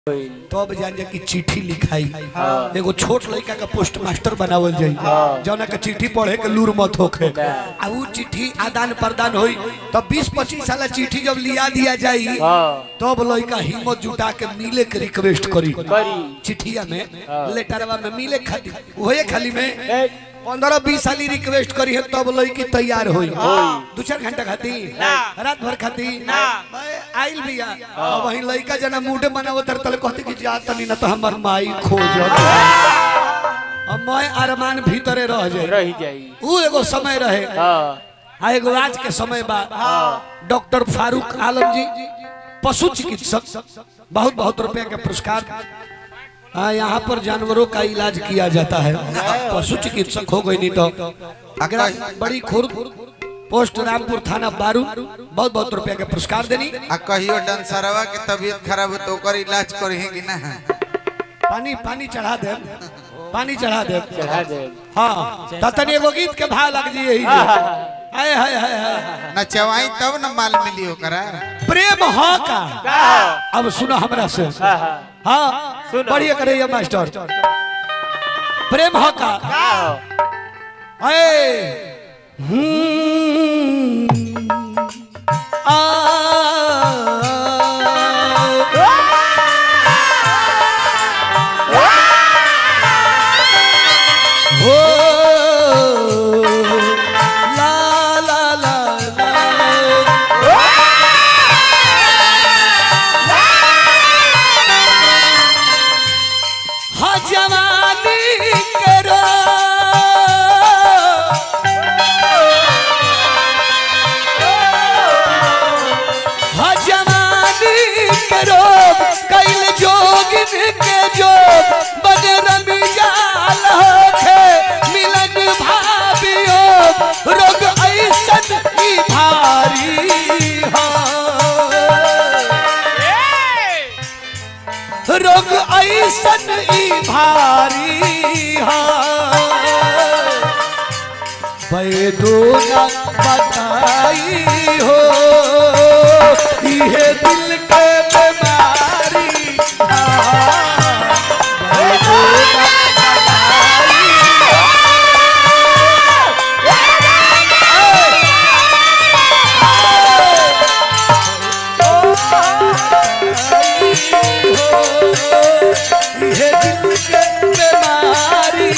तब जान जा कि चिट्ठी लिखाई एगो छोट लड़का का पोस्ट मास्टर बनावल जाई जौना के चिट्ठी पढ़े के लूर मत होखे आ ऊ चिट्ठी आदान प्रदान होई तब 20 25 साल चिट्ठी जब लिया दिया जाई तब लड़का हिम्मत जुटा के मिले के रिक्वेस्ट करी करी चिट्ठिया में लेटरवा में मिले खातिर ओहे खाली में पंद्रह बीस साली रिक्वेस्ट करी है तब लड़की तैयार होई दू चार घंटा खाती रात भर खाती आइल भैया अब वही लड़का जना मूड बनावत तर तले कहते कि जा तनी ना तो हमर माई खोज अब मैं अरमान भीतरे रह जाए रही जाई ऊ एगो समय रहे हाँ आ एगो आज के समय बा डॉक्टर फारूक आलम जी पशु चिकित्सक बहुत बहुत रुपए के पुरस्कार हाँ यहाँ पर जानवरों का इलाज किया जाता है पशु चिकित्सक हो गई नहीं तो अगर बड़ी खुर्द पोस्ट रामपुर थाना बारू बहुत बहुत रुपया के पुरस्कार देनी आ कहियो डांसरवा के तबीयत खराब हो तो ओकर इलाज करही कि ना पानी पानी चढ़ा दे पानी चढ़ा दे चढ़ा दे हाँ तनी एगो गीत के भाव लग जी यही हाय हाय हाय हाय ना चवाई तब न माल मिली ओकरा प्रेम हाँ का अब सुनो हमरा से हाँ हाँ हाँ सुनो। बढ़िया करे ये मास्टर प्रेम हाँ का हाँ अरे हम्म, आ, हो, ला, ला, ला, ला। हाँ जवानी करो हाँ जवानी करो कैल जोगिन के जोग बन रमी जाल होखे मिलन भावियो रोग ऐसन ही भारी हाँ रोग ऐसन ई भारी पैदो न बताई हो इहे दिल के बीमारी हाँ। पैदो न बताई इहे दिल के बीमारी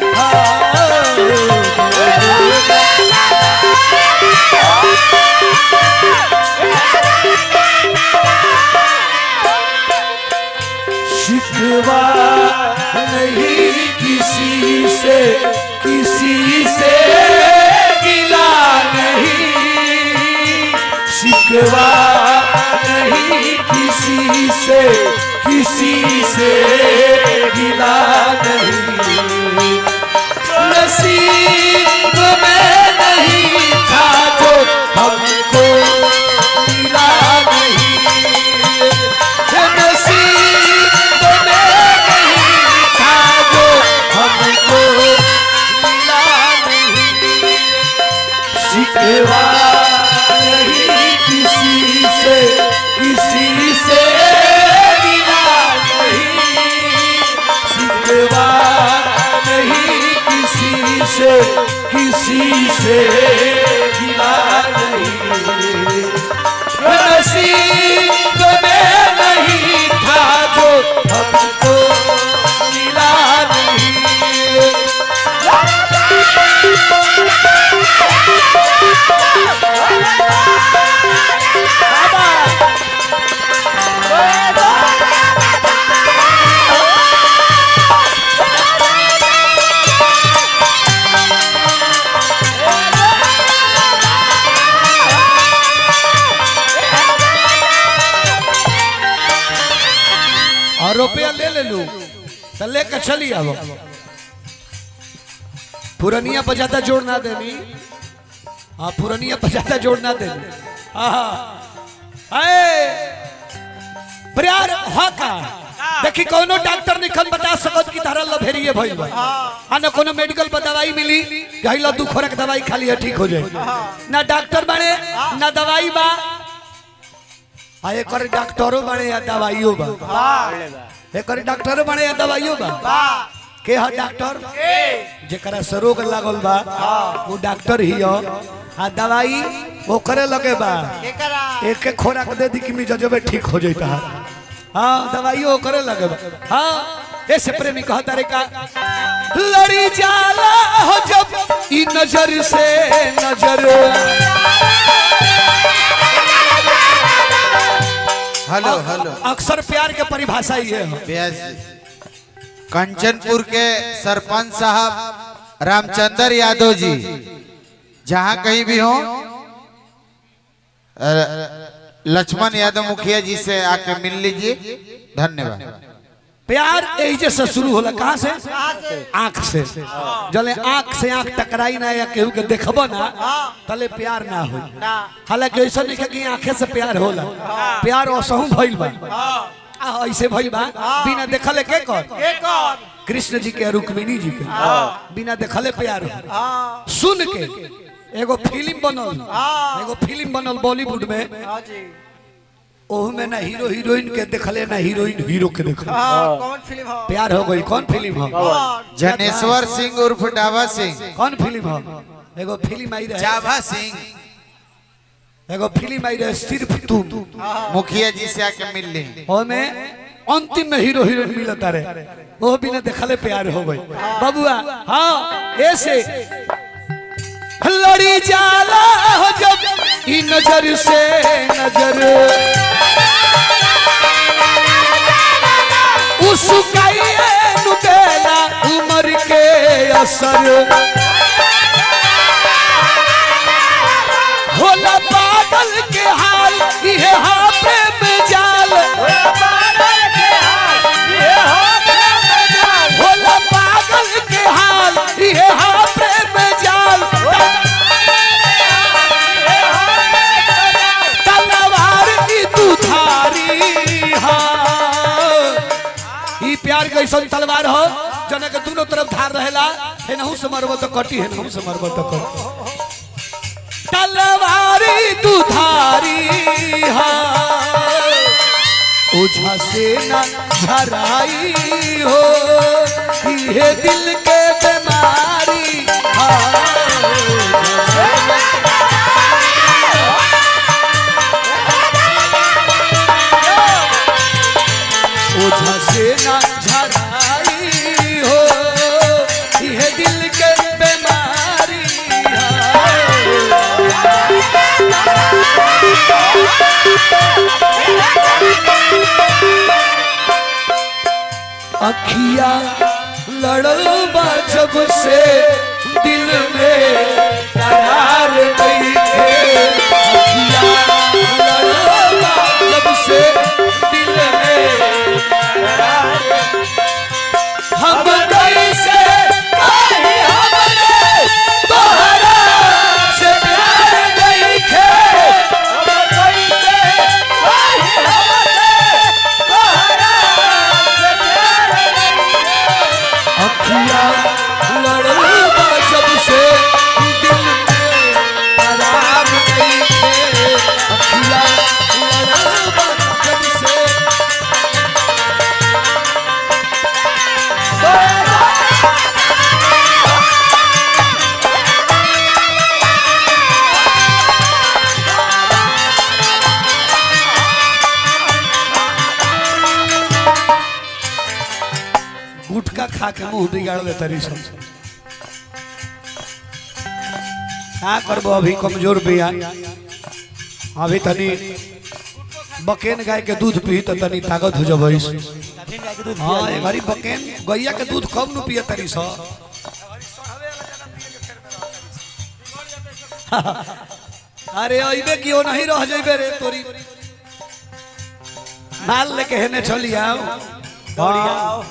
शिकवा नहीं किसी से किसी से गिला नहीं शिकवा नहीं किसी से किसी से गिला नहीं नसीब में नहीं था जो हमको मिला नहीं ये नसीब में नहीं था जो हमको मिला नहीं शिकवा नहीं किसी से किसी से गिला नहीं शिकवा नहीं किसी से किसी से गिला नहीं नसीब में नहीं था जो हमको मिला नहीं और रुपया ले ले लू तो लेकर चली अब पुरनिया बजाता जोड़ ना देनी हाँ पुरनिया बजाता जोड़ ना देनी हाँ अरे प्यार हाँ का देखी कोनो डॉक्टर निखन बता सकत कि तारा लभेरिए भइल बा आ न कोनो मेडिकल पर दवाई मिली कहीं लो दू खोरक दवाई खा लिया ठीक हो जाए ना डॉक्टर बने ना दवाई बा आ एकर डॉक्टरो बने या दवाइयो बा एकर डॉक्टरो बने या दवाइयो बा के ह डॉक्टर जेकरा से रोग लागल बा वो डॉक्टर ही हो आ दवाई ओकरे लगे बा एक एक खोराक दे दी कि मिजाजबे ठीक हो जाता है हाँ दवाई ओकरे लगे बा हाँ ऐसे प्रेमी कहता रे का लड़ी जाला हो जब ई नजर से नजर हेलो हेलो अक्सर प्यार के परिभाषा ये है व्यास जी कंचनपुर के सरपंच साहब रामचंद्र यादव जी जहाँ कहीं भी हो अ, लक्ष्मण यादव मुखिया जी से आके मिल लीजिए धन्यवाद प्यार एजे से शुरू होला कहाँ से आँख से जले आँख से आँख टकराई ना या केहू के देखबो ना तले प्यार ना हो हालांकि ऐसा नहीं है कि आँखे से प्यार होला प्यार असहू भइल बा आ, ऐसे भइल बा बिना देखले के कर कृष्ण जी के रुक्मिणी जी के बिना देखले प्यार हो सुन के एगो फिल्म बनल एगो फिल्म बनल बॉलीवुड में ओहू में ना हीरो हीरोइन के देखले ना हीरोइन हीरो के देखले कौन फिल्म हो प्यार हो गई कौन फिल्म हो जनेश्वर सिंह उर्फ डाबा सिंह कौन फिल्म हो एगो फिल्म आई रहे जाभा सिंह एगो फिल्म आई रहे सिर्फ तुम मुखिया जी से आके मिल ली ओमे अंतिम में हीरो हीरोइन मिलता रहे वो बिना देखले प्यार हो गई बबुआ हाँ ऐसे लड़ी जाला हो जब ई नजर से नजर उसकाइए नुकेला उमर के असर होला बादल के हाल ये हाँ प्रेम जाल होला पागल के हाल ये हाँ प्रेम जाल तलवार की तू धारी हाँ ई प्यार के ऐसा तलवार हो जना के दोनों तरफ धार रहेला है नहु से मरबो तो कटी है नहु से मरबो तो कटी तलवारी तू धारी हाँ ओझा से न झराई हो ये दिल के बीमारी हाँ ओझा से न झराई हो ये दिल के बीमारी हाँ अखिया लड़ल बा जब से दिल में करार नहीं थे अखिया लड़ल बा जब से दिल में हम कैसे कहीं हमने तोहरा से प्यार नहीं थे हम कैसे कहीं हमने तोहरा से प्यार अखिया लड़ल बा जब से दिल में आराम नहीं थे अखिया लड़ल बा जब से गुटखा खा के मुंह बिगाड़ दे तरी सब का करबो अभी कमजोर बिया अभी तनी बकेन गाय के दूध पी तो तनी ताकत हो जबई हाँ ए घरी बकेन गैया के दूध कम न पिए तरी सो अरे अइबे कियो नहीं रह जइबे रे तोरी माल लेके हेने चली आओ हाँ।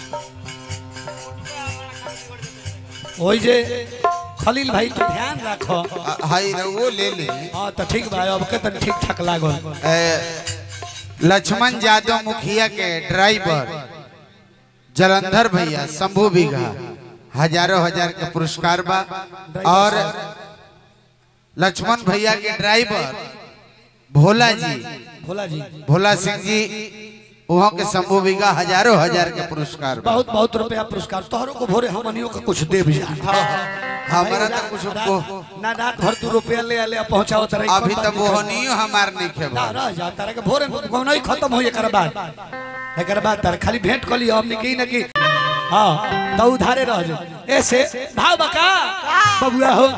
ओइ जे खलील भाई तू ध्यान रखो अ, हाय रे, वो ले ली हाँ तो ठीक भाई अब के तन ठीक ठाक लागल अ, लक्ष्मण यादव मुखिया के ड्राइवर जलंधर भैया शंभू बीघा हजारों हजार के पुरस्कार बा और लक्ष्मण भैया के ड्राइवर भोला जी भोला जी भोला सिंह जी वहाँ के शंभू बीघा हजारों हजार के पुरस्कार बा। बहुत बहुत रुपया पुरस्कार तोहरों को भोरे हमनियों का कुछ दे भी जा हमारा तो कुछ को ना रात भर तू रुपया ले ले पहुंचाओ तरह अभी तक मोहनियो हमार नहीं खे ना रह जा तारा के भोरे गौना ही खत्म हो एकर बाद एकर बाद तार खाली भेंट कर लियो हमने की ना की हां तो उधारे रह जा ऐसे भाव बका बबुआ हो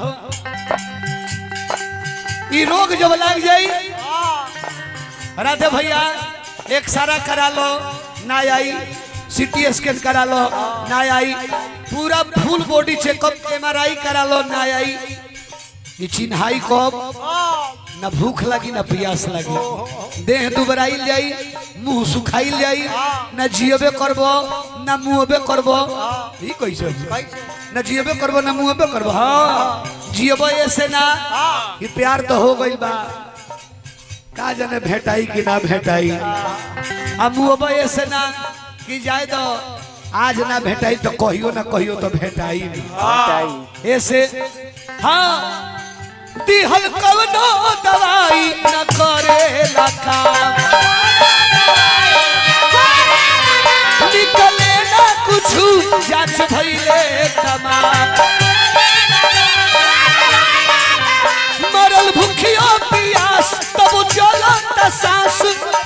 ई रोग जब लग जाई राधे भैया एक सारा करा लो ना आई सीटी स्कैन करा लो ना आई पूरा फुल बॉडी चेकअप एमआरआई करा लो ना आई ये चिन्हाई कब ना भूख लगी ना प्यास लगी देह दुबराइल जाई मुंह सुखाइल जाई ना जियबे करबो ना मुहबे करबो ई कैसे होई? ना जियबे करबो ना मुहबे करबो हां जियबो ऐसे ना ये प्यार तो हो गइल बा का जाने भेटाई कि ना भेटाई आ मुहबे ऐसे ना कि जाए तो आज ना भेटाई तो कहियो ना कहियो तो भेटाई नहीं ऐसे हाँ दिहल कवनो दवाई न करे काम निकले ना कुछु जांच भइले तमाम मरल भूखियो पियास तब चलत सांस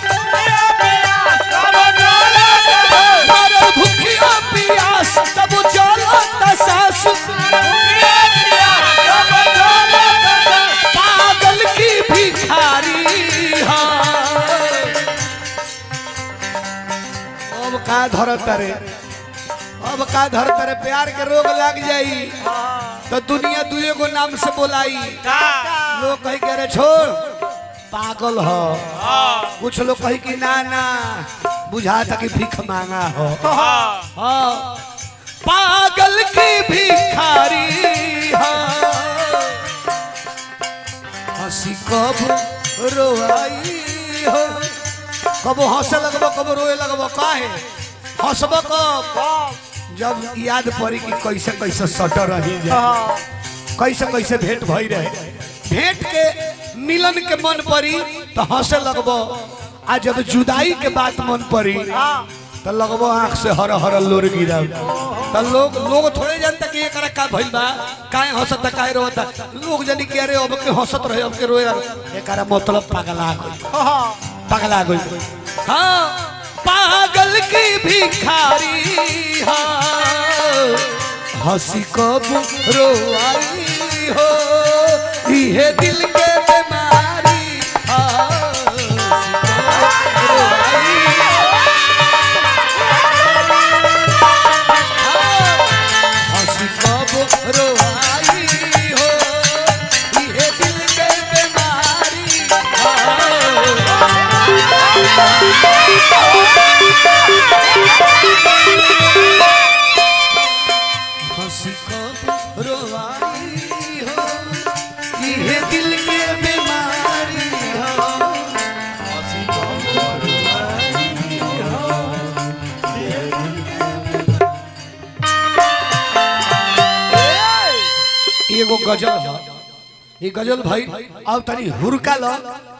मरल भूखियो पियास तब चलत सांस पागल की भिखारी हाँ। अब का धरत रे अब का धरत रे प्यार के रोग लग जाई तो दुनिया दुए को नाम से बोलाई लोग कही के रे छोड़ पागल हो कुछ लोग कही कि ना ना बुझा था कि भीख मांगा हो हाँ पागल की भिखारी हाँ हंसी कब रोआई हो कब हंसे लगबो कब रोए लगबो काहे हंसबो कब जब याद पड़ी कि कैसे कैसे सटर रही जाए कैसे कैसे भेंट भई रहे भेंट के मिलन के मन पड़ी तो हंसे लगबो आ जब जुदाई के बात मन पड़ी तो लगबो आंख से हर हर लोर गिरा तो लोग लोग थोड़े जानता कि एकरा का भइल बा काहे हंसता काहे रोता लोग जानी कि अरे अब के हंसत रहे अब के रोए एकरा मतलब पगला गई पगला गई हाँ पागल की भिखारी हाँ हंसी कब रोआई हो इहे दिल के बीमारी हाँ, हंसी कब रोआई हंसी कब रोआई हो इहे दिल के बीमारी हाँ। हंसी कब रोआई हो ये दिल के बीमारी हो हंसी कब रोआई हो एगो गजल है ये गजल भाई अब तनी हुरका लो